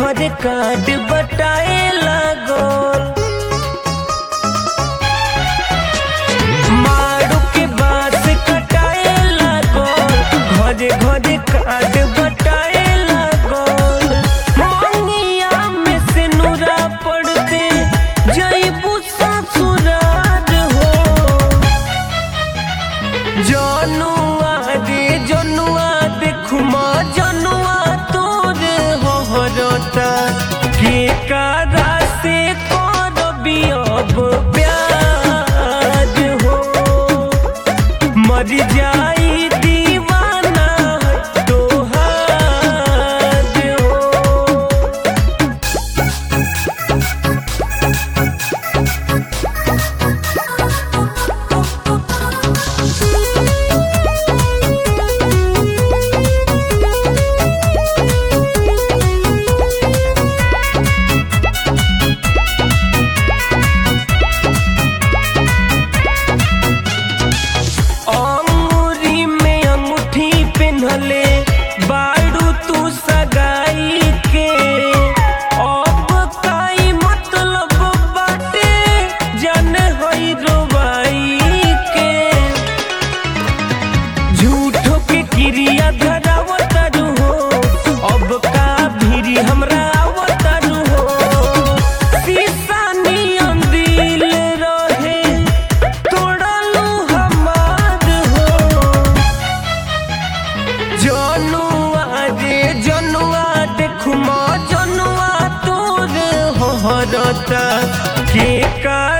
घरे कार्ड बटाए लागल मारू के बास कटाए लागल घरे घरे कार्ड बटाए लागल मंगिया में से नूरा पड़ते जईबू ससुरार हो जनुआ रे जनुआ देखुमा जनुआ तोर हरता के कारा से करबी अब प्यार हो मर जाई दीवाना तोहार हो अंगूरी में अंगूठी पिन्हले बारू तू सगाई के अब काई मतलब बाटे जन होई रोबाई के झूठो के क्रिया धरावतारू हो अब का भीरी हमरा आवतारू हो शीशा नियन दिल रहे तोड़लू हमार हो जनुआ रे जनुआ देखुमा जनुआ तोर हरता के का